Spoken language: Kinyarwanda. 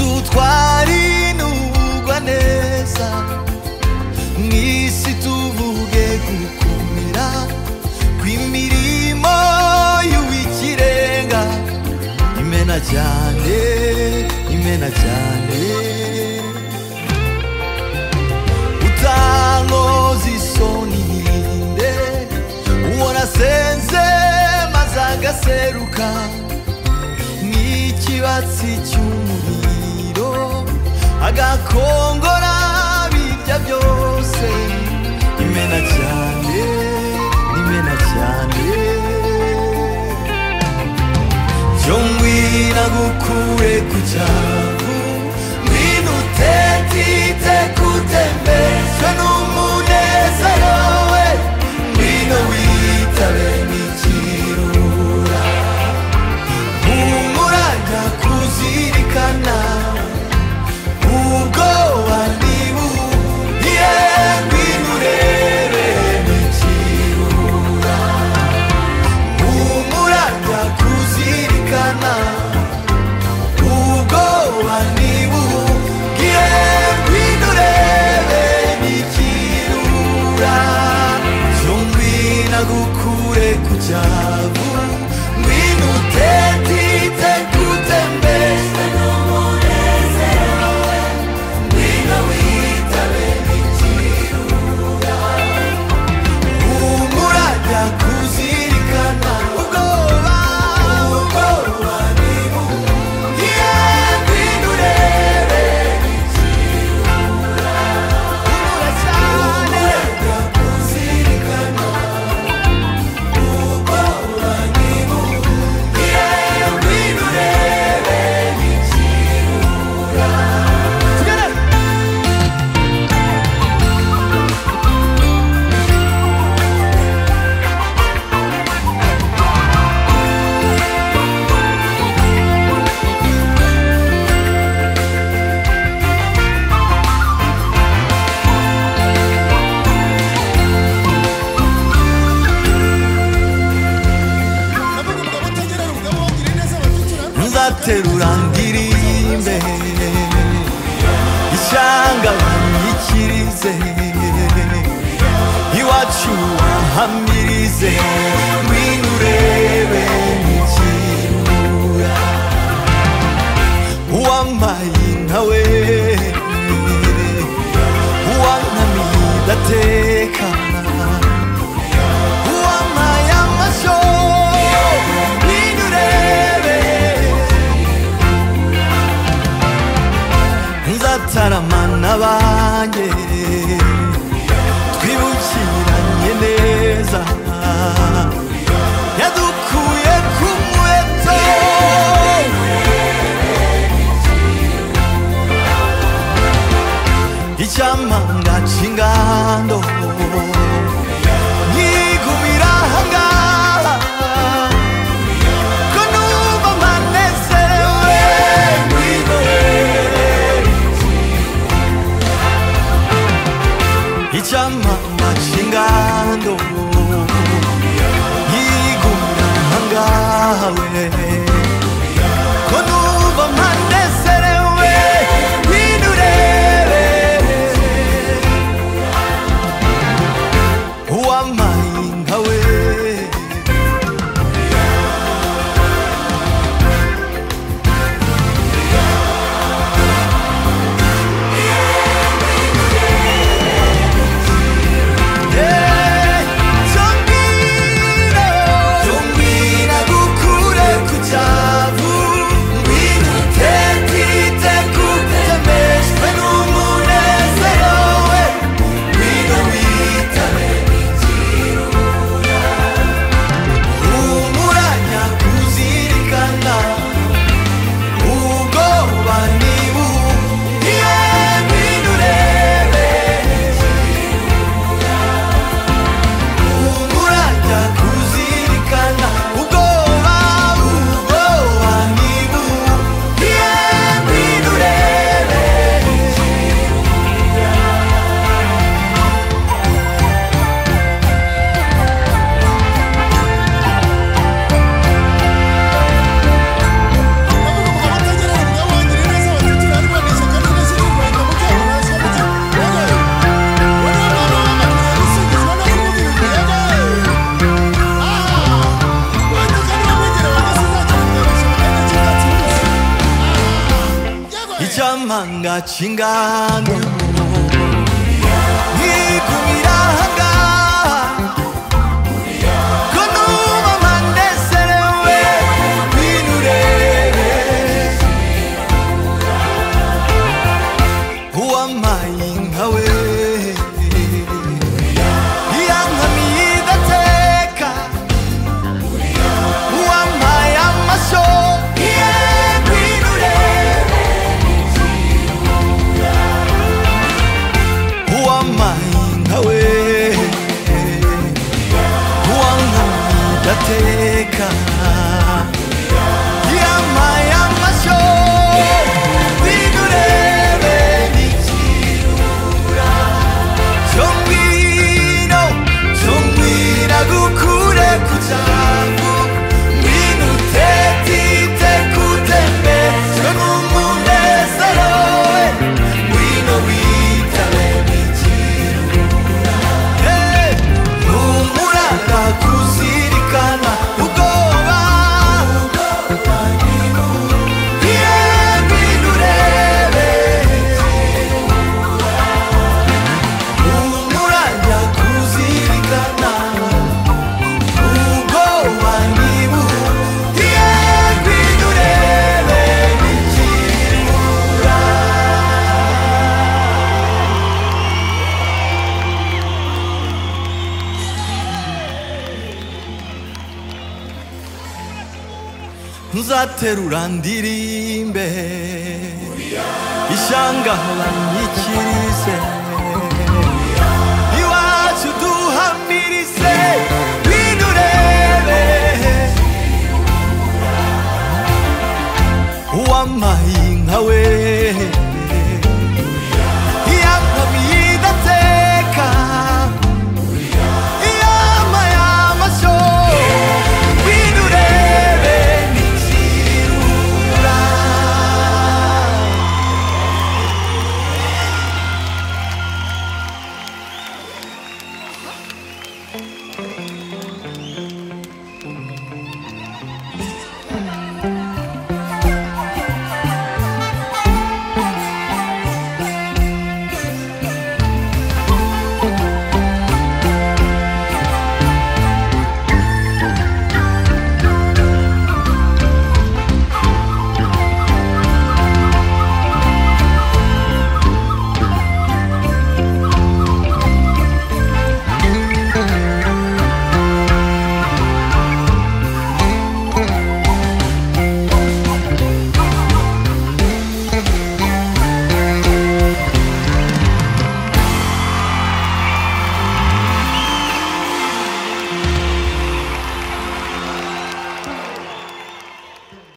izutwara inugwa neza mu isi tuvuge gukumira kw'imirimo y'uw'ikirenga imena cyane imena cyane utankoza isoni irinde uwo nasenze maze agaseruka n'ikibatsi cy'umuriro agakongora birya byose imena cyane imena cyane byo ngwina gukure ku cyavu ngwina utetite kutembezwa n'umunezero we ngwina witabe n'ikirura humura ndakuzirikana ubwoba ntibuhiye ngwino urebe n'ikirura humura ndakuzirikana ubwoba ntibuhiye ngwino urebe n'ikirura cyo ngwina gukure ku cyavu ngwino utetite kutembeza n'umunezero we ngwino witabe n'ikirura humura ndakuzirikana ubwoba ubwoba ntibuhiye ngwino urebe n'ikirura humura cyane ndakuzirikana nzaterura ndirimbe ishyanga banyikirize iwacu wahamirize ngwino urebe n'ikirura uwampaye nawe uwankamiye ndatekana uwampaye amasho ngwino urebe nzataramana banjye twibukiranye neza yadukuye ku muheto icyamanga cy'ingando nkigumira ahangaha ko numva mpanezewe ngwino urebe 진짜 망가진 간도 네 꿈이라 한가 그 누구만 내 사랑 왜네 노래 Who am I in a way 이양함이다 테까 Who am I am I so yeah 네 노래 보안만인 하웨 보안합니다 테카 야마야마쇼 니그레베 니치우라 정민호 정민하고 그래 구자구 미누테 티테 쿠테메 전문 문에 서로에 위너 위타레 미치우라 Hey, 눈물아가 구시리까나 우거와 비에 비누레베 눈물아가 구시리까나 우거와 니무 비에 비누레베 자테루란 디림베 이샹가란 이치리세 이와주두 한미리세 위누레베 오암마잉하웨